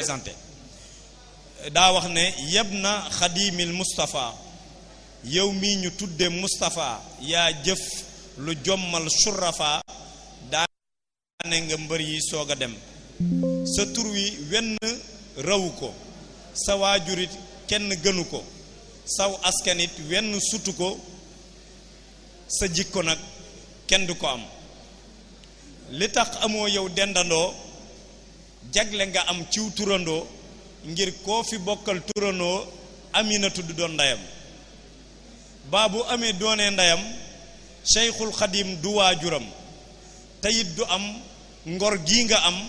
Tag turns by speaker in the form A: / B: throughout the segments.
A: présenté daa wax ne yeb na xadimil Moustapha yow mii ñu tudde Moustapha yaa jëf lu jommal surafa daane nga mbër yi soog a dem sa tur wi wenn rawu ko sa waajurit kenn gënu ko saw askanit wenn sutu ko sa jikko nag kenn du ko am li tax amoo yow dendandoo jagle nga am ciw turandoo ngir koo fi bokkal turandoo Aminatu du doon ndeyam baa bu amee doonee ndeyam Cheikhul Xadim du waajuram te it du am ngor gi nga am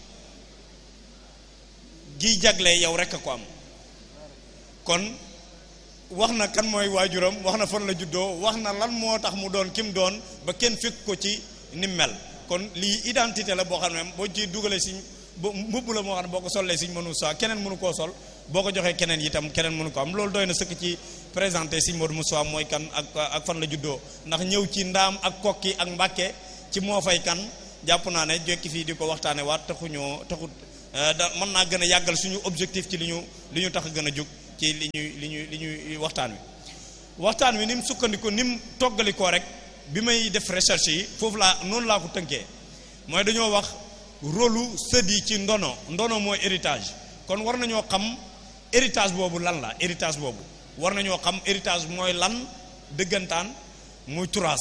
A: gi jagle yow rekk a ko am kon wax na kan mooy waajuram wax na fan la juddoo wax na lan moo tax mu doon kim doon ba kenn fekk ko ci ni mel kon lii identité la boo xam ne boo ci dugalee siñ bu mbubb la moo xam ne boo ko sollee siñ mënu saa keneen mënu koo sol boo ko joxee keneen itam keneen mënu ko am loolu doy na sëkk ci présenté siñ Modou Moussa mooy kan ak ak fan la juddoo ndax ñëw ci ndaam ak kokki ak mbàkke ci moo fay kan jàpp naa ne jekki fii di ko waxtaane waat taxuñoo taxut da mën naa gën a yàggal suñu objectif ci li ñu li ñu tax a gën a jóg ci li ñuy li ñuy li ñuy waxtaan wi waxtaan wi ni mu sukkandiku ni mu toggalikoo rek bi may def recherche yi foofu laa noonu laa ko tënkee mooy dañoo wax rôlu sët yi ci ndono ndono mooy héritage kon war nañoo xam héritage boobu lan la héritage boobu war nañoo xam héritage mooy lan dëggantaan muy turaas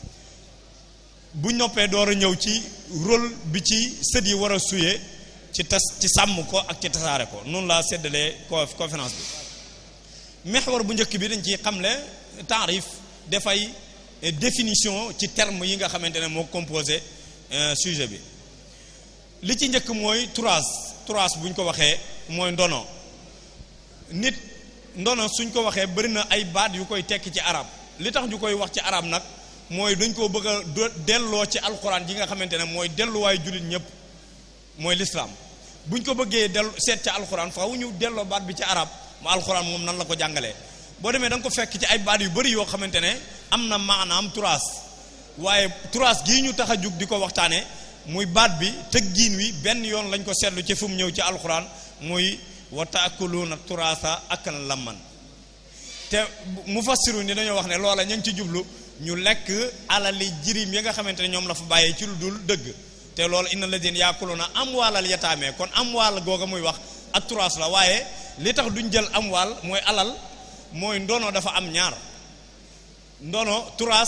A: bu noppee door a ñëw ci rôle bi ci sët yi war a suyee ci tas ci sàmm ko ak ci tasaare ko noonu laa séddalee conférence bi mexwar bu njëkk bi dañ ci xamle taarif dafay définition ci terme yi nga xamante ne moo composé sujet bi li ci njëkk mooy turaas turaas bu ñu ko waxee mooy ndono nit ndono suñ ko waxee bëri na ay baat yu koy tekki ci arab li tax ñu koy wax ci arab nag mooy dañ koo bëgg a delloo ci alxuraan yi nga xamante ne mooy delluwaay jullit ñëpp mooy lislaam buñ ko bëggee dellu seet ca alxuraan faaw ñu delloo baat bi ci arab mu alxuraan moom nan la ko jàngalee boo demee da nga ko fekk ci ay baat yu bëri yoo xamante ne am na maanaam turaas waaye turaas gii ñu tax a jug di ko waxtaane muy baat bi tëggiin wi benn yoon lañ ko seetlu ci fu mu ñëw ci alxuraan muy wa taakuluuna turaasa akan lamman te mufassiru ni dañoo wax ne loola ñu ngi ci jublu ñu lekk alali jirim yi nga xamante ne ñoom la fa bàyyee ci lu dul dëgg te loolu inna ladina yaakuluna amwaalal yataame kon amwaal googa muy wax ak turaas la waaye li tax duñ jël amwaal mooy alal mooy ndono dafa am ñaar ndono turaas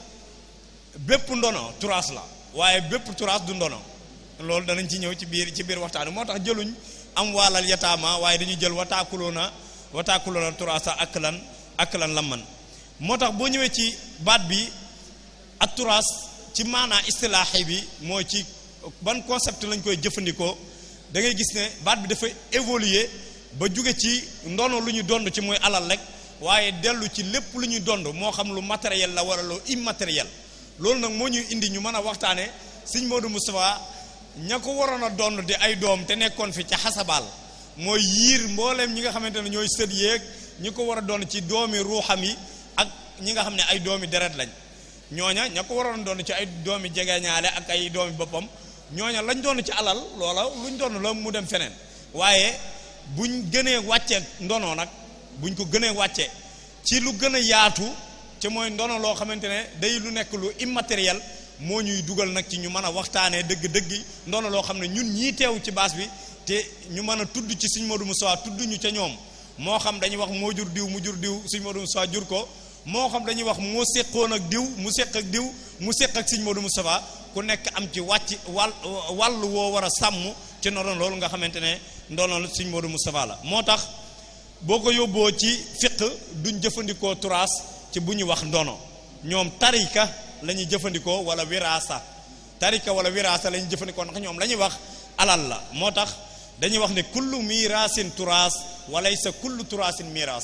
A: bépp ndono turaas la waaye bépp turaas du ndono loolu danañ ci ñëw ci biir ci biir waxtaan moo tax jëluñ amwaalal yataama waaye dañuy jël wataakuloona wataakuloona turaasa ak lan ak lan la man moo tax boo ñëwee ci baat bi ak turaas ci maanaa istilaaxi bi mooy ci ban concept lañ koy jëfandikoo da ngay gis ne baat bi dafa évoluer ba jóge ci ndono lu ñu dond ci mooy alal rek waaye dellu ci lépp lu ñuy dond moo xam lu matériel la wala lu immatériel loolu nag moo ñuy indi ñu mën a waxtaane sëñ Modou Moustapha ña ko waroon a dond di ay doom te nekkoon fi ca xasabaal mooy yiir mbooleem ñi nga xamante ne ñooy sët yeeg ñi ko war a doon ci doomi ruuxam yi ak ñi nga xam ne ay doomi deret lañ ñooña ña ko waroon doon ci ay doomi jegeñaale ak ay doomi boppam ñooña lañ doon ci alal loola luñ doon la mu dem feneen waaye buñ gënee wàcce ndono nag buñ ko gënee wàcce ci lu gën a yaatu ci mooy ndono loo xamante ne day lu nekk lu immatériel moo ñuy dugal nag ci ñu mën a waxtaanee dëgg-dëgg ndono loo xam ne ñun ñii teew ci baas bi te ñu mën a tudd ci Sëñ Modou Moustapha tudd ñu ca ñoom moo xam dañuy wax moo jur diw mu jur diw Sëñ Modou Moustapha jur ko moo xam dañuy wax moo séqoon ak diw mu séq ak diw mu séq ak Sëñ Modou Moustapha ku nekk am ci wàcc wàll wàll woo war a sàmm ci ndono loolu nga xamante ne ndono Sëñ Modou Moustapha la moo tax boo ko yóbboo ci fiq duñ jëfandikoo turaas ci bu ñu wax ndono ñoom tarika la ñuy jëfandikoo wala wiraasa tarika wala wiraasa la ñuy jëfandikoo ndax ñoom la ñuy wax alal la moo tax dañuy wax ne kullu miraasin turaas walaysa kullu turaasin miraas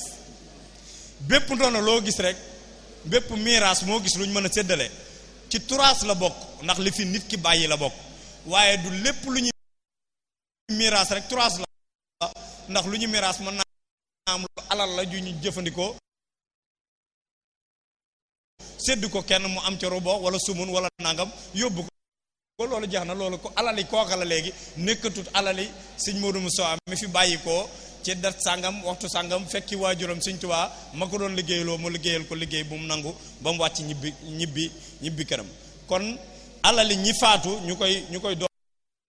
A: bépp ndono loo gis rek bépp miraas moo gis lu ñu mën a séddale ci turaas la bokk ndax li fi nit ki bàyyi la bokk waaye du lépp lu ñuy miraas rek turaas la ndax lu ñu miraas mën naa am lu alal la ju ñu jëfandikoo sédd ko kenn mu am ca rubo wala sumun wala nangam yóbbu ko loolu jeex na loolu ko alali kooka la léegi nekkatut alali sëñ Modou Moussa mi fi bàyyi ko ci dat sàngam waxtu sàngam fekki waajuram sëñ Tuubaa ma ko doon liggéeyloo mu liggéeyal ko liggéey bu mu nangu ba mu wàcc ñibbi ñibbi ñibbi këram kon alali ñi faatu ñu koy ñu koy doon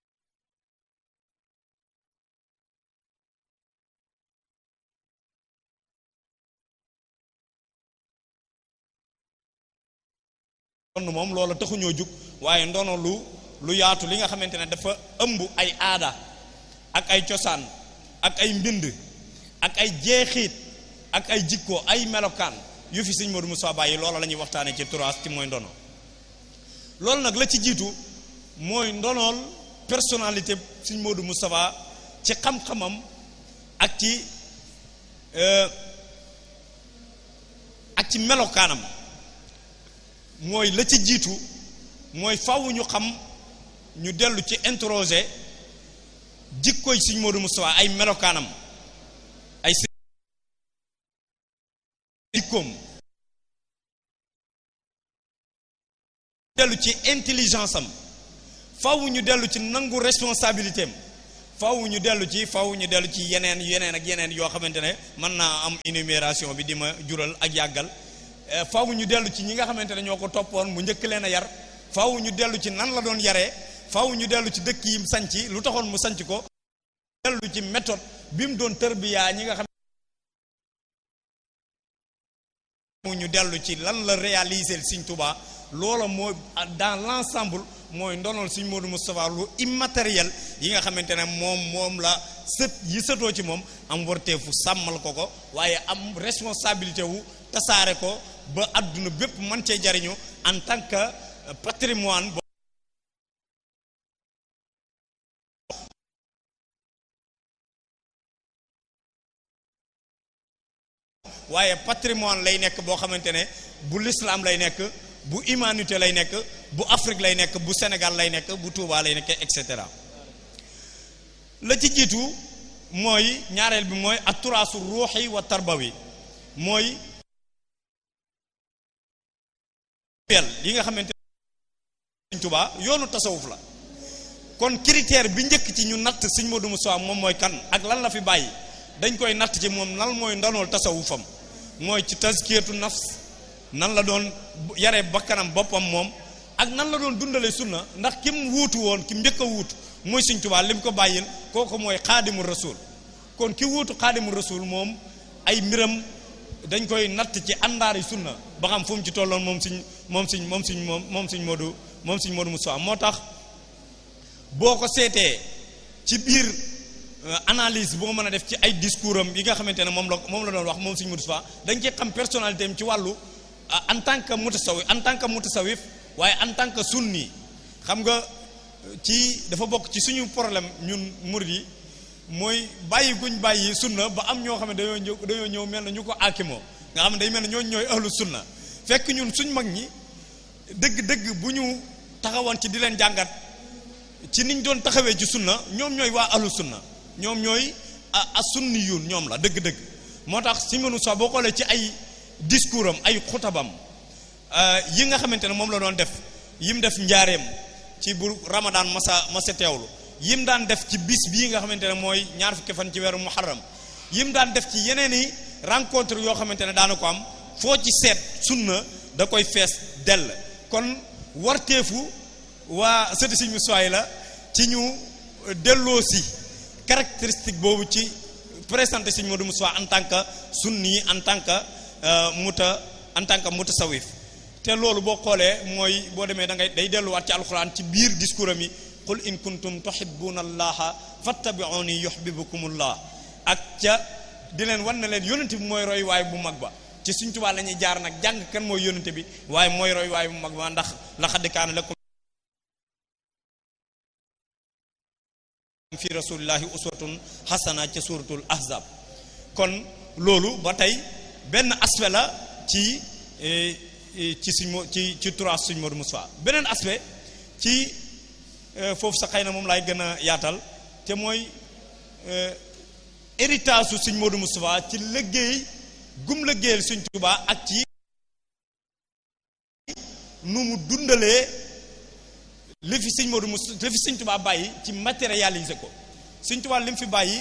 A: moom loola taxuñoo jug waaye ndono lu lu yaatu li nga xamante ne dafa ëmb ay aada ak ay cosaan ak ay mbind ak ay jeexiit ak ay jikko ay melokaan yu fi sëñ Modou Moussa bàyyi loola la ñuy waxtaane ci turaas ci mooy ndono loolu nag la ci jiitu mooy ndonool personnalité sëñ Modou Moustapha ci xam-xamam ak ci ak ci melokaanam mooy la ci jiitu mooy faw ñu xam ñu dellu ci interroger jikkoy sëñ Modou Moustapha ay melokaanam ay jikkoom dellu ci intelligence am faw ñu dellu ci nangu responsabilité am faw ñu dellu ci faw ñu dellu ci yeneen yeneen ak yeneen yoo xamante ne mën naa am énumération bi di ma jural ak yàggal faw ñu dellu ci ñi nga xamante ne ñoo ko toppoon mu njëkk leen a yar faw ñu dellu ci nan la doon yaree faw ñu dellu ci dëkk yi mu sanc lu taxoon mu sanc ko dellu ci méthode bi mu doon tërbiyaa ñi nga xam ñu dellu ci lan la réaliser Sëñ Tuubaa loola moo dans l'ensemble mooy ndonol Sëñ Modou Moustapha lu immatériel yi nga xamante ne moom moom la sët yi sëtoo ci moom am warteefu sàmmal ko ko waaye am responsabilité wu tasaare ko ba àdduna bépp mën cee jariñu en tant que patrimoine waaye patrimoine lay nekk boo xamante ne bu l'islam lay nekk bu humanité lay nekk bu Afrique lay nekk bu Sénégal lay nekk bu Touba lay nekk et cetera la ci jiitu mooy ñaareel bi mooy atturaasu ruuxi wa tarbawi mooy yi nga xamante ne Touba yoonu tasawuf la kon critère bi njëkk ci ñu natt Sëñ Modou Moussa moom mooy kan ak lan la fi bàyyi dañ koy natt ci moom lan mooy ndanool tasawufam mooy ci tazkiyatu nafs nan la doon yare bakkanam boppam moom ak nan la doon dundale sunna ndax kim wuutu woon kim njëkk a wuutu mooy Sëñ Tuubaa lim ko bàyyil kooku mooy xaadimu rasul kon ki wuutu xaadimu rasul moom ay mbiram dañ koy natt ci àndaari sunna ba xam fu mu ci tolloon moom siñ moom siñ moom siñ moom moom siñ Modou moom siñ Modou Moussa moo tax boo ko seetee ci biir analyse boo mën a def ci ay discours am yi nga xamante ne moom la moom la doon wax moom Sëñ Modou Moustapha dañ ci xam personnalité am ci wàllu en tant que mutasawif en tant que mutasawif waaye en tant que sunni xam nga ci dafa bokk ci suñu problème ñun murid yi mooy bàyyi guñ bàyyi sunna ba am ñoo xam ne dañoo ñëw dañoo ñëw mel na ñu ko aakimoo nga xam ne day mel ne ñooñu ñooy ahlu sunna fekk ñun suñ mag ñi dëgg-dëgg bu ñu taxawoon ci di leen jàngat ci niñ doon taxawee ci sunna ñoom ñooy waa ahlu sunna ñoom ñooy a sunni yuun ñoom la dëgg-dëgg moo tax Sëñ Modou Moustapha boo xoolee ci ay discours am ay xutabam yi nga xamante ne moom la doon def yim def njaareem ci bu Ramadan masa masa teewlu yim daan def ci bis bii nga xamante ne mooy ñaar fukki fan ci weeru muharram yim daan def ci yeneen i rencontre yoo xamante ne daana ko am foo ci seet sunna da koy fees dell kon warteefu waa sëti Sëñ Moustapha la ci ñu delloo si caractéristique boobu ci présenté Sëñ Modou Moustapha en tant que sunni en tant que muta en tant que mutasawif te loolu boo xoolee mooy boo demee da ngay day delluwaat ci alxuraan ci biir discours am yi qul in kuntum tuhibbuna allaha fattabi'uni yuhibbukumullah ak ca di leen wan na leen yónnante bi mooy roy waay bu mag ba ci Sëñ Tuubaa la ñuy jaar nag jàng kan mooy yónnante bi waaye mooy roy waay bu mag ba ndax laqad kaana lakum fi rasulillahi uswatun hasana ca suratul ahzab kon loolu ba tey benn aspect la ci ci suñ mo ci ci trois suñ Modou Moustapha beneen aspect ci foofu sa xëy na moom laay gën a yaatal te mooy héritage su suñ Modou Moustapha ci liggéey gum liggéeyal suñ Tuubaa ak ci nu mu dundalee li fi sëñ Modou Moussa li fi sëñ Tuubaa bàyyi ci matérialiser ko sëñ Tuubaa li mu fi bàyyi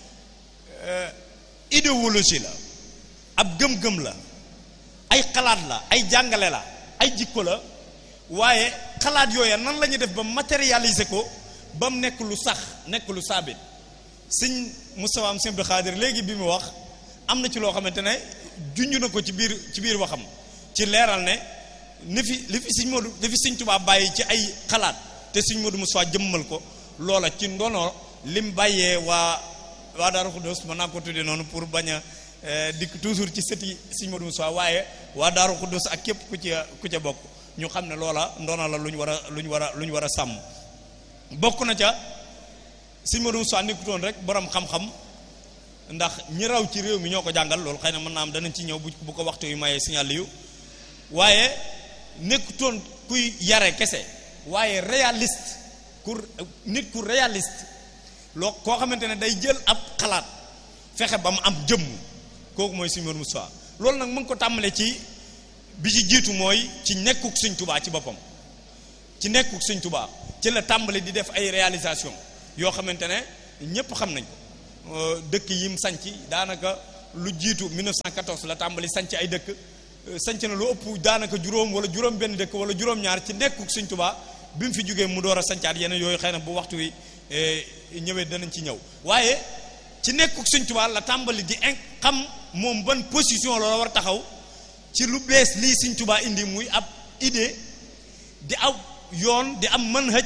A: idéologie la ab gëm-gëm la ay xalaat la ay jàngale la ay jikko la waaye xalaat yooya nan la ñuy def ba matérialiser ko ba mu nekk lu sax nekk lu saabit sëñ Moustapha am sëñ Abdou Khadir léegi bi mu wax am na ci loo xamante ne junj na ko ci biir ci biir waxam ci leeral ne ni fi li fi sëñ Modou li fi sëñ Tuubaa bàyyi ci ay xalaat te sëñ Modou Moustapha jëmmal ko loola ci ndono lim bàyyee waa waa Daaru Xuddoos mën naa ko tuddee noonu pour bañ a dikk toujours ci sëti sëñ Modou Moustapha waaye waa Daaru Xuddoos ak képp ku ca ku ca bokk ñu xam ne loola ndono la lu ñu war a lu ñu war a lu ñu war a sàmm bokk na ca sëñ Modou Moustapha nekkutoon rek borom xam-xam ndax ñi raw ci réew mi ñoo ko jàngal loolu xëy na mën naa am danañ ci ñëw bu bu ko waxtu yu mayee signal yu waaye nekkutoon kuy yare kese waaye réaliste ku nit ku réaliste loo koo xamante ne day jël ab xalaat fexe ba mu am jëmm kooku mooy sëñ Modou Moustapha loolu nag mu ngi ko tàmbalee ci bi ci jiitu mooy ci nekkuk sëñ Tubaa ci boppam ci nekkuk sëñ Tubaa ci la tàmbali di def ay réalisation yoo xamante ne ñépp xam nañ ko dëkk yim sanc daanaka lu jiitu 1914 la tàmbali sanc ay dëkk sanc na lu ëpp daanaka juróom wala juróom benn dëkk wala juróom-ñaar ci nekkuk sëñ Tubaa bi mu fi jógee mu door a sancaat yeneen yooyu xëy na bu waxtu wi ñëwee danañ ci ñëw waaye ci nekkuk sëñ Tubaa la tàmbali di in xam moom ban position la war taxaw ci lu bees lii sëñ Tubaa indi muy ab idée di aw yoon di am manhaj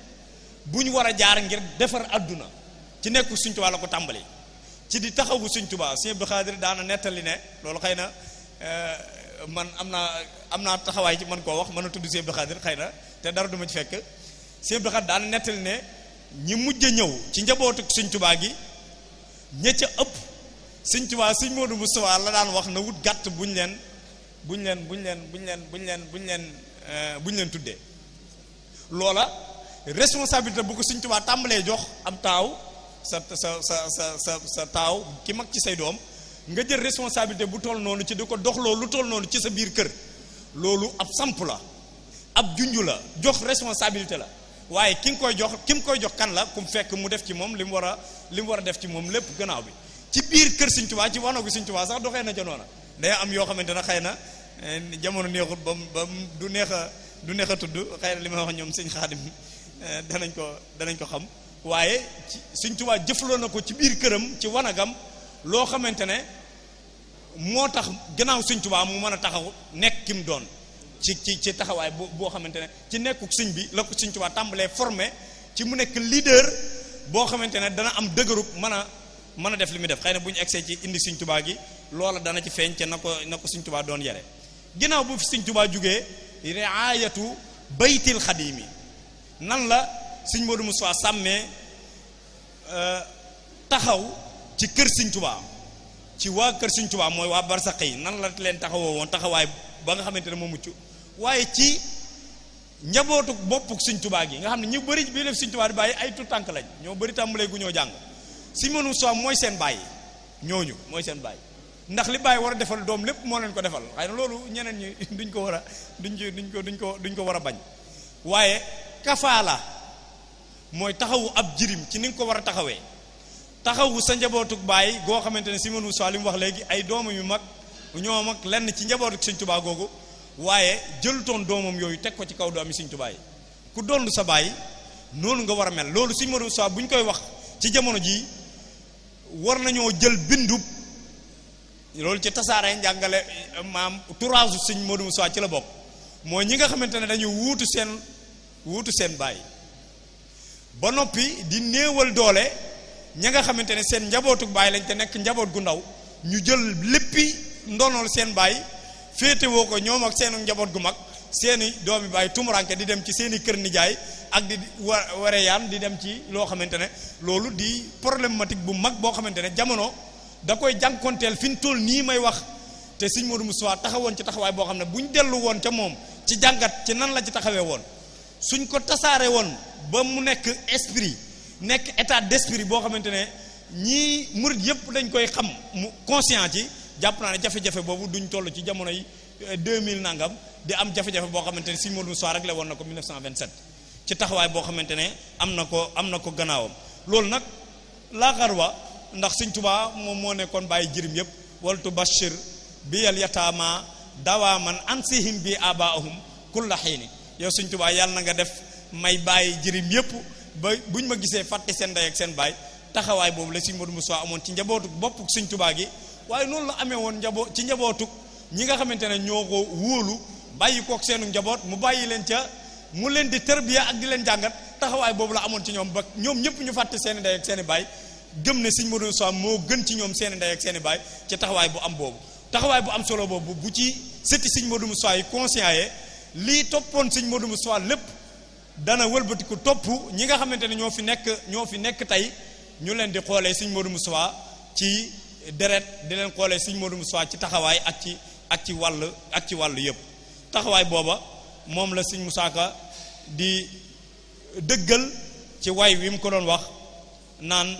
A: bu ñu war a jaar ngir defar adduna ci nekkuk sëñ Tubaa la ko tàmbali ci di taxawu sëñ Tubaa sëñ Abdou Khadir daana nettali ne loolu xëy na man am naa am naa taxawaay ci man koo wax mën a tudd sëñ Abdou Khadir xëy na te dara duma ci fekk sëñ Abdou Khadir daana nettali ne ñi mujj a ñëw ci njabootu sëñ Tubaa gi ña ca ëpp sëñ Tubaa sëñ Modou Moustapha la daan wax na wut gàtt buñ leen buñ leen buñ leen buñ leen buñ leen buñ leen buñ leen tuddee loola responsabilité bu ko sëñ Tubaa tàmbalee jox am taaw sa sa sa sa sa sa taaw ki mag ci say doom nga jël responsabilité bu toll noonu ci di ko doxloo lu toll noonu ci sa biir kër loolu ab samp la ab junju la jox responsabilité la waaye ki nga koy jox ki mu koy jox kan la ku mu fekk mu def ci moom li mu war a li mu war a def ci moom lépp gannaaw bi ci biir kër Sëñ Tuubaa ci wanagu Sëñ Tuubaa sax doxee na ca noona day am yoo xamante ne xëy na jamono neexut ba ba du neex a du neex a tudd xëy na li may wax ñoom Sëñ Xaadim danañ ko danañ ko xam waaye ci Sëñ Tuubaa jëfloo na ko ci biir këram ci wanagam loo xamante ne moo tax gannaaw Sëñ Tuubaa mu mën a taxaw nekk ki mu doon ci ci ci taxawaay boo boo xamante ne ci nekkuk sëñ bi la ko Sëñ Tuubaa tàmbalee formé ci mu nekk leader boo xamante ne dana am dëgërub mën a mën a def li muy def xëy na bu ñu egsee ci indi Sëñ Tuubaa gi loola dana ci feeñ ca na ko na ko Sëñ Tuubaa doon yare ginnaaw bu fi Sëñ Tuubaa jugee riayatu baytil xadimi nan la Sëñ Modou Moustapha sàmmee taxaw ci kër Sëñ Tuubaa ci waa kër Sëñ Tuubaa mooy waa barsaq yi nan la leen taxawoo woon taxawaay ba nga xamante ne moo mucc waaye ci njabootu boppuk Sëñ Tuubaa gi nga xam ne ñu bëri bii def Sëñ Tuubaa di bàyyi ay tout tànk lañ ñoo bëri tàmbalee gu ñoo jàng Sëñ Modou Moustapha mooy seen bàyyi ñooñu mooy seen bàyyi ndax li bàyyi war a defal doom lépp moo leen ko defal xëy na loolu ñeneen ñi duñ ko war a duñ ci duñ ko duñ ko duñ ko war a bañ waaye kafaala mooy taxawu ab jirim ci ni nga ko war a taxawee taxawu sa njabootuk baay goo xamante ne Sëñ Modou Moustapha li mu wax léegi ay doomam yu mag ñoom ak lenn ci njabootuk Sëñ Tuubaa googu waaye jëlutoon doomam yooyu teg ko ci kaw doomi Sëñ Tuubaa yi ku doon sa baay noonu nga war a mel loolu Sëñ Modou Moustapha bu ñu koy wax ci jamono jii war nañoo jël bindub loolu ci tasaare njàngale maam turaasu Sëñ Modou Moustapha ci la bokk mooy ñi nga xamante ne dañu wuutu seen wuutu seen baay ba noppi di néewal doole ña nga xamante ne seen njabootuk baay lañ te nekk njaboot gu ndaw ñu jël léppi ndonol seen baay féetewoo ko ñoom ak seenu njaboot gu mag seeni doomi baay tumuranke di dem ci seeni kër nijaay ak di wa ware yaan di dem ci loo xamante ne loolu di problématique bu mag boo xamante ne jamono da koy jànkonteel fi ñu toll nii may wax te Sëñ Modou Moustapha taxawoon ci taxawaay boo xam ne bu ñu dellu woon ca moom ci jàngat ci nan la ci taxawee woon suñ ko tasaare woon ba mu nekk esprit nekk état d'esprit boo xamante ne ñii murit yëpp dañ koy xam mu conscient ci jàpp naa ne jafe-jafe boobu duñ toll ci jamono yi 2000 nangam di am jafe-jafe boo xamante ne Sëñ Modou Moustapha rek la woon na ko 1927 ci taxawaay boo xamante ne am na ko am na ko gannaawam loolu nag laaxar wa ndax Sëñ Tuubaa moom moo nekkoon bàyyi jirim yëpp waltu bashir bi yal yataama dawaaman ansihim bi abaahum kulla xiini yow Sëñ Tuubaa yàlla na nga def may bàyyi jirim yëpp ba buñ ma gisee fàtte seen ndey ak seen baay taxawaay boobu la Sëñ Modou Moussa amoon ci njabootu bopp Sëñ Tuubaa gi waaye noonu la amee woon njaboot ci njabootu ñi nga xamante ne ñoo ko wóolu bàyyi kook seenu njaboot mu bàyyi leen ca mu leen di tërbiya ak di leen jàngat taxawaay boobu la amoon ci ñoom ba ñoom ñëpp ñu fàtte seen i ndey ak seen i baay gëm ne Sëñ Modou Moussa moo gën ci ñoom seen i ndey ak seen i baay ci taxawaay bu am boobu taxawaay bu am solo boobu bu ci sëtti Sëñ Modou Moussa yi conscient yee lii toppoon Sëñ Modou Moussa lépp dana wëlbatiku topp ñi nga xamante ne ñoo fi nekk ñoo fi nekk tey ñu leen di xoolee Sëñ Modou Moussa ci deret di leen xoolee Sëñ Modou Moussa ci taxawaay ak ci ak ci wàll ak ci wàll yëpp taxawaay booba moom la Sëñ Moussa Ka di dëggal ci way wi mu ko doon wax naan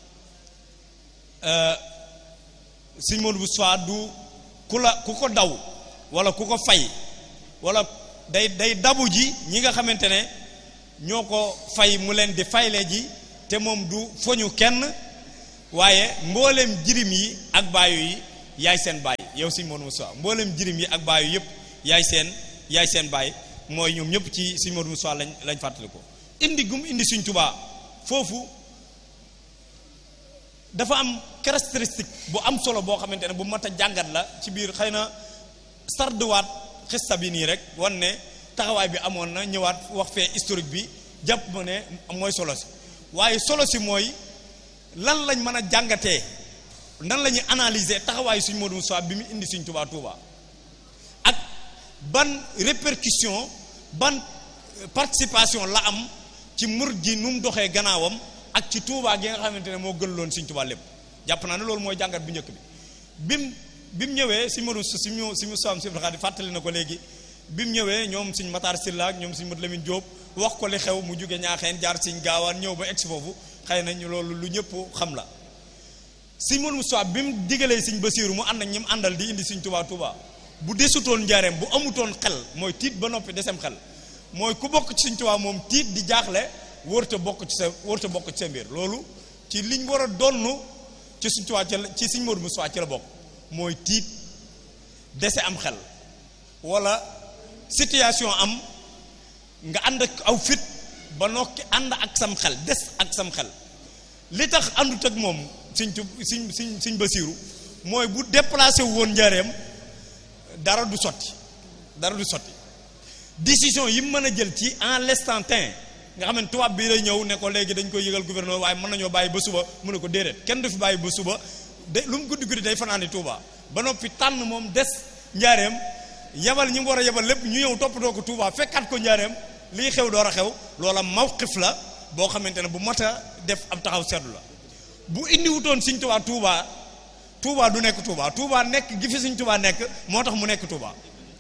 A: Sëñ Modou Moussa du ku la ku ko daw wala ku ko fay wala day day dabu ji ñi nga xamante ne ñoo ko fay mu leen di fayle ji te moom du foñu kenn waaye mboolem jirim yi ak baayu yi yaay seen baay yow Sëñ Modou Moussa mboolem jirim yi ak baayu yëpp yaay seen yaay seen baay mooy ñoom ñëpp ci Sëñ Modou Moussa lañ lañ fàttali ko indi gum indi Sëñ Tuubaa foofu dafa am caractéristique bu am solo boo xamante ne bu mat a jàngat la ci biir xëy na sarduwaat xista bi nii rek wan ne taxawaay bi amoon na ñëwaat wax fee historique bi jàpp ma ne mooy solo si waaye solo si mooy lan lañ mën a jàngatee nan la ñuy analyser taxawaayu Sëñ Modou Moussa bi mu indi Sëñ Tuubaa Tuubaa ak ban répercussion ban participation la am ci mur ji nu mu doxee gannaawam ak ci Tuubaa gi nga xamante ne moo gën loon Sëñ Tuubaa lépp jàpp naa ne loolu mooy jàngat bu njëkk bi bim bi mu ñëwee Sëñ Modou si mu si mu soam si di fàttali na ko léegi bi mu ñëwee ñoom Sëñ Matar Sylla ak ñoom Sëñ Modou Lamine Diop wax ko li xew mu jóge ñaaxeen jaar Sëñ Gaawaan ñëw ba egsi foofu xëy na ñu loolu lu ñëpp xam la Sëñ Modou Moussa bi mu digalee Sëñ Basiiru mu ànd ak ñi mu àndal di indi Sëñ Tuubaa Tuubaa bu desutoon njaareem bu amutoon xel mooy tiit ba noppi desem xel mooy ku bokk ci Sëñ Tuubaa moom tiit di jaaxle wërta bokk ci sa wërta bokk ci sa mbir loolu ci liñ war a donn ci Sëñ Tuubaa ci Sëñ Modou Moussa ci la bokk mooy tiit dese am xel wala situation am nga ànd ak aw fit ba nokki ànd ak sam xel des ak sam xel li tax àndut ak moom Sëñ tu Sëñ Sëñ Sëñ Basiiru mooy bu déplacé wu woon njaareem dara du sotti dara du sotti décision yi mu mën a jël ci en l'instant T nga xam ne tubaab bi lay ñëw ne ko léegi dañ koy yëgal gouverneur waaye mën nañoo bàyyi ba suba mu ne ko déedéet kenn du fi bàyyi ba suba de lu mu guddi guddi day fanaani Touba ba noppi tànn moom des njaareem yebal ñi mu war a yebal lépp ñu ñëw toppatoo ko Touba fekkaat ko njaareem lii xew door a xew loola mawqif la boo xamante ne bu mat a def ab taxaw seetlu la bu indiwutoon Sëñ Tuubaa Touba Touba du nekk Touba Touba nekk gi fi Sëñ Tuubaa nekk moo tax mu nekk Touba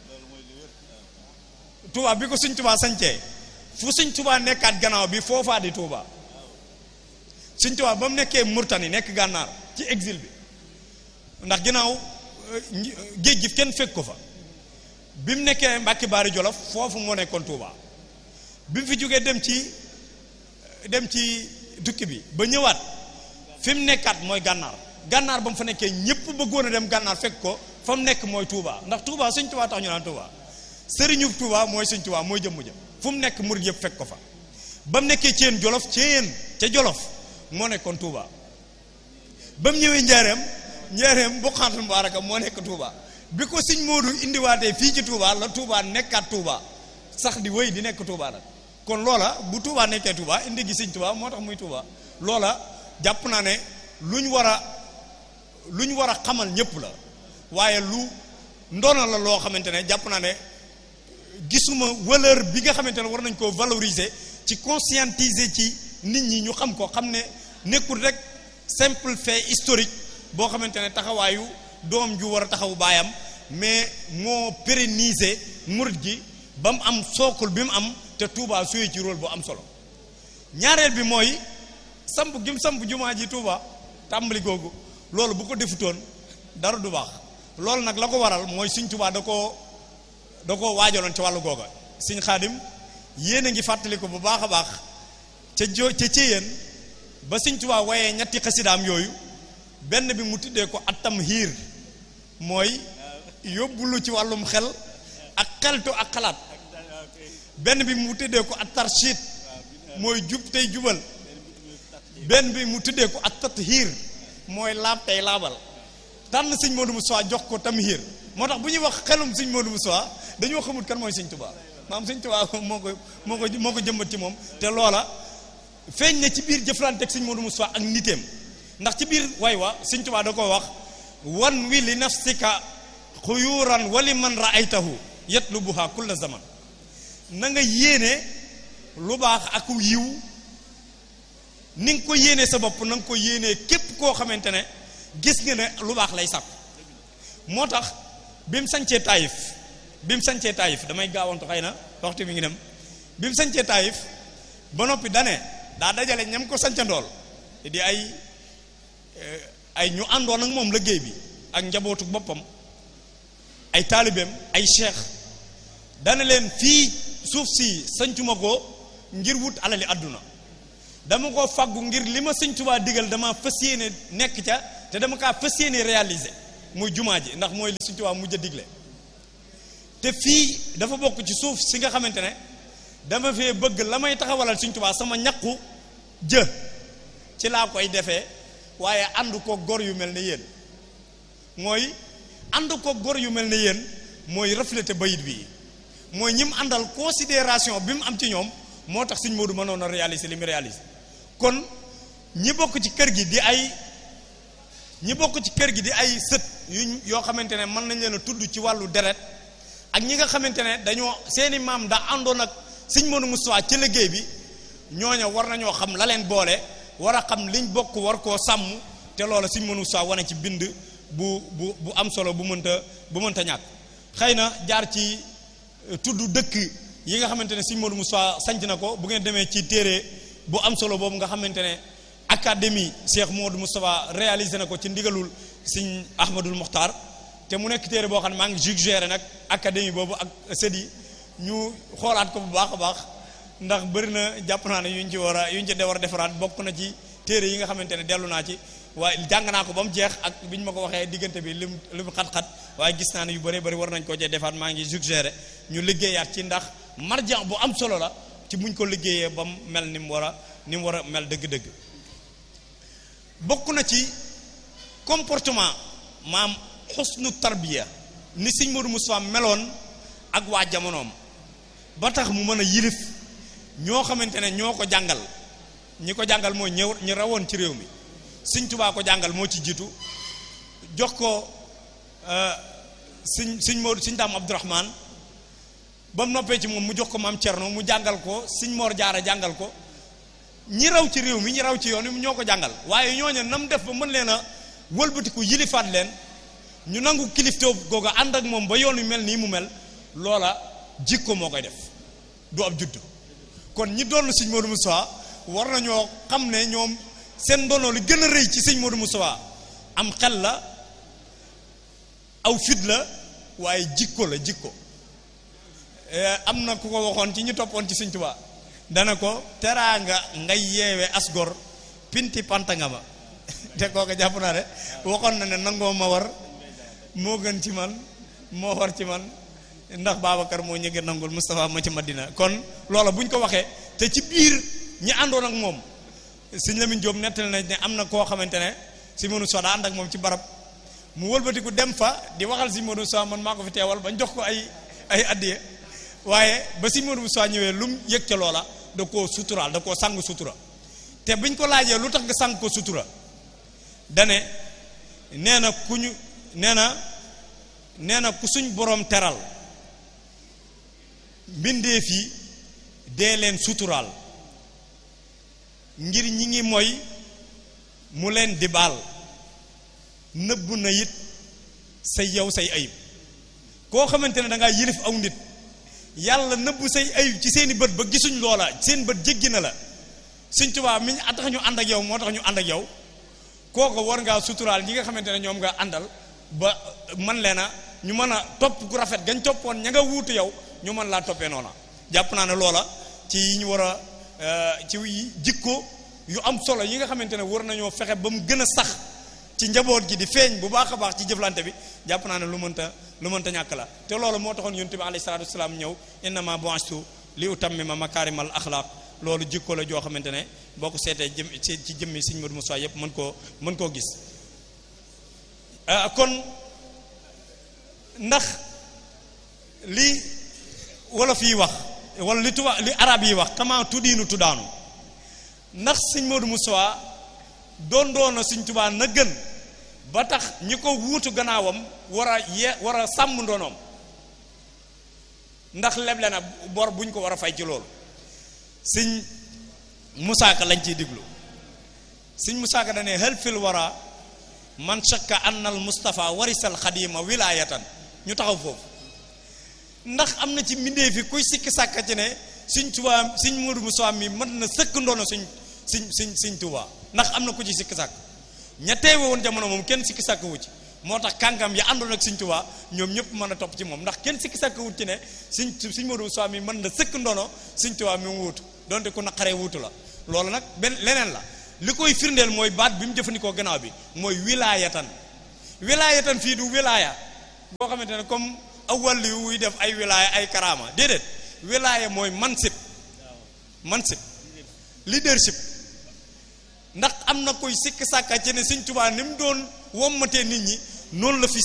A: Touba bi ko Sëñ Tuubaa sañcee fu Sëñ Tuubaa nekkaat gannaaw bi foofaa di Touba Sëñ Tuubaa ba mu nekkee Murtani nekk gànnaar ci exil bi ndax ginnaaw géej gi kenn fekk ko fa bi mu nekkee Mbàkke Baari Jolof foofu moo nekkoon Touba bi mu fi jógee dem ci dem ci tukki bi ba ñëwaat fi mu nekkaat mooy gànnaar gànnaar ba mu fa nekkee ñëpp bëggoon a dem gànnaar fekk ko fa mu nekk mooy Touba ndax Touba Sëñ Touba tax ñu naan Touba sëriñu Touba mooy Sëñ Touba mooy jëmm ja fu mu nekk murid yëpp fekk ko fa ba mu nekkee Ceen Jolof Ceen ca Jolof moo nekkoon Touba ba mu ñëwee Njaareem Njaareem Buqaatul Mubaaraka moo nekk Touba bi ko Sëñ Moodu indiwaatee fii ci Touba la Touba nekkaat Touba sax di wéy di nekk Touba nag kon loola bu Touba nekkee Touba indi gi Sëñ Touba moo tax muy Touba loola jàpp naa ne lu ñu war a lu ñu war a xamal ñëpp la waaye lu ndoona la loo xamante ne jàpp naa ne gisuma valeur bi nga xamante ne war nañ koo valoriser ci conscientiser ci nit ñi ñu xam ko xam ne nekkul rek simple fait historique boo xamante ne taxawaayu doom ju war a taxawu baayam mais moo pérenniser murid gi ba mu am sookul bi mu am te Touba suyee ci rôle bu am solo ñaareel bi mooy samp gi mu samp jumaa ji Touba tàmbali googu loolu bu ko defutoon dara du baax loolu nag la ko waral mooy Sëñ Touba da koo da koo waajaloon ci wàllu googa Sëñ Xaadim yéen a ngi fàttali ko bu baax a baax ca jo ca céyeen ba Sëñ Tuubaa waaye ñetti xasidaam yooyu benn bi mu tuddee ko atam hiir mooy yóbbulu ci wàllum xel ak xeltu ak xalaat benn bi mu tuddee ko at tarshid mooy jub tey jubal benn bi mu tuddee ko at tathiir mooy laab tey laabal tànn sëñ Modou Moussa jox ko tamhiir moo tax bu ñuy wax xelum sëñ Modou Moussa dañoo xamul kan mooy sëñ Tuubaa maam sëñ Tuubaa moo ko moo ko moo ko jëmbat ci moom te loola feeñ na ci biir jëflante ak sëñ Modou Moussa ak niteem ndax ci biir way wa sëñ Tuubaa da ko wax wan wi li nafsika xuyuran wali man raaytahu yatlubuha kulla zaman na nga yéene lu baax ak yiw ni nga ko yéene sa bopp na nga ko yéene képp koo xamante ne gis nga ne lu baax lay sàkku moo tax bi mu sañcee taayif bi mu sañcee taayif damay gaawantu xëy na waxtu mi ngi dem bi mu sañcee taayif ba noppi dane daa dajale ñam ko sancandool di ay ay ñu àndoon ak moom liggéey bi ak njabootu boppam ay taalibeem ay cheikh dana leen fii suuf si sañcuma ko ngir wut alali àdduna dama ko faggu ngir li ma sëñ Tuubaa digal dama fas yéene nekk ca te dama kaa fas yéene réaliser muy jumaa ji ndax mooy li sëñ Tuubaa mujj a digle te fii dafa bokk ci suuf si nga xamante ne dama fee bëgg la may taxawalal sëñ Tuubaa sama ñaqu jë ci laa koy defee waaye ànd ko gor yu mel ne yéen mooy ànd ko gor yu mel ne yéen mooy reflété bayit bi mooy ñi mu àndal considération bi mu am ci ñoom moo tax sëñ Modou mënoon a réaliser li mu réaliser kon ñi bokk ci kër gi di ay ñi bokk ci kër gi di ay sët yu yoo xamante ne mën nañ leen a tudd ci wàllu deret ak ñi nga xamante ne dañoo seeni maam daa àndoon ak sëñ Modou Moustapha ci liggéey bi ñooña war nañoo xam la leen boole war a xam liñ bokk war koo sàmm te loola sëñ Modou Moustapha wane ci bind bu bu bu am solo bu mënta bu mënta ñàkk xëy na jaar ci tudd dëkk yi nga xamante ne sëñ Modou Moustapha sanc na ko bu ngeen demee ci téere bu am solo boobu nga xamante ne académie Cheikh Modou Moustapha réalisé na ko ci ndigalul sëñ Ahmadul Mokhtar te mu nekk téere boo xam ne maa ngi suggéré nag académie boobu ak sët yi ñu xoolaat ko bu baax a baax ndax bëri na jàpp naa ne yuñ ci war a yuñ ci war a defaraat bokk na ci téere yi nga xamante ne dellu naa ci waaye jàng naa ko ba mu jeex ak bi ñu ma ko waxee diggante bi lim lim xat-xat waaye gis naa ne yu bëree bëri war nañ koo cee defaat maa ngi suggéré ñu liggéeyaat ci ndax marjan bu am solo la ci buñ ko liggéeyee ba mu mel ni mu war a ni mu war a mel dëgg-dëgg bokk na ci comportement maam xusnu tarbiya ni sëñ Modou Moustapha meloon ak waa jamonoom ba tax mu mën a yilif ñoo xamante ne ñoo ko jàngal ñi ko jàngal mooy ñëw ñi rawoon ci réew mi sëñ Tubaa ko jàngal moo ci jiitu jox ko sëñ sëñ Modou sëñ Daam Abdourahman ba mu noppee ci moom mu jox ko maam Cerno mu jàngal ko sëñ Mor Jaara jàngal ko ñi raw ci réew mi ñi raw ci yoon wi ñoo ko jàngal waaye ñooñu nam def ba mën leen a wëlbatiku yilifaat leen ñu nangu kilifteew googu ànd ak moom ba yoon wi mel nii mu mel loola jikko moo koy def du ab judd kon ñi doon sëñ Modou Moustapha war nañoo xam ne ñoom seen ndono li gën a rëy ci sëñ Modou Moustapha am xel la aw fit la waaye jikko la jikko am na ku ko waxoon ci ñu toppoon ci sëñ Tuubaa dana ko teraanga ngay yeewe asgor pinti panta nga ma te kooku jàpp naa de waxoon na ne nangoo ma war moo gën ci man moo war ci man ndax Babacar moo ñëgg nangul Moustapha ma ci Madina kon loola bu ñu ko waxee te ci biir ñi àndoon ak moom sëñ Lamine Diop nettali nañ ne am na koo xamante ne si mënu so daa ànd ak moom ci barab mu wëlbatiku dem fa di waxal si Modou Moussa man maa ko fi teewal bañ jox ko ay ay addiye waaye ba si Modou Moussa ñëwee lu mu yëg ca loola da koo suturaal da koo sang sutura te biñ ko laajee lu tax nga sang ko sutura dane nee na ku ñu nee na nee na ku suñ boroom teral mbindeef yi dee leen suturaal ngir ñi ngi mooy mu leen di baal nëbb na it say yow say ayib koo xamante ne da ngaa yilif aw nit yàlla nëbb say ayib ci seeni bët ba gisuñ loola seen bët jéggi na la Sëñ Tuubaa mi ñu tax ñu ànd ak yow moo tax ñu ànd ak yow kooko war ngaa suturaal ñi nga xamante ne ñoom nga àndal ba man leen a ñu mën a topp ku rafet gañ toppoon ña nga wuutu yow ñu mën laa toppee noona jàpp naa ne loola ci yi ñu war a ci jikko yu am solo yi nga xamante ne war nañoo fexe ba mu gën a sax ci njaboot gi di feeñ bu baax a baax ci jëflante bi jàpp naa ne lu mënta lu mënta ñàkk la te loolu moo taxoon yonent bi alayhi salaatu wasalaam ñëw innama bu'ithtu li utammima makaarimal axlaaq loolu jikko la joo xamante ne boo ko seetee jëm ci ci jëmmi Sëriñ Modou Moussa yépp mën koo mën koo gis kon ndax li wolof yi wax wala li tuba li arab yi wax kama tuddiinu tuddaanu ndax Sëriñ Modou Moussa doon doon na Sëriñ Tuubaa na gën ba tax ñi ko wuutu gannaawam war a ye war a sàmm ndonoom ndax leble na bor buñ ko war a fay ci loolu sëñ Musaa Ka lañ ciy diglu sëñ Musaa Ka dane hal fil wara man shakka anna al Mustafa warisal xadima wilaayatan ñu taxaw foofu ndax am na ci mbindee fi kuy sikki sàkka ci ne sëñ Tuubaa sëñ Moodu Musaa mi mën na sëkk ndono suñ suñ suñ sëñ Tuubaa ndax am na ku ci sikki sàkk ña teewe woon jamono moom kenn sikki sàkk wu ci moo tax kàngam ya àndoon ak Sëñ Tuubaa ñoom ñëpp mën a topp ci moom ndax kenn sikki sàkk wut ci ne Sëñ Sëñ Moodu Musaa mi mën na sëkk ndono Sëñ Tuubaa mi mu wuutu donte ku naqaree wuutu la loolu nag benn leneen la li koy firndeel mooy baat bi mu jëfandikoo gannaaw bi mooy wilaayatan wilaayatan fii du wilaaya boo xamante ne comme awwal yu wuy def ay wilaaya ay karaama déedéet wilaaya mooy mansib mansib leadership ndax am na koy sikki sàkka ci ne Sëñ Tuubaa ni mu doon wommatee nit ñi noonu la fi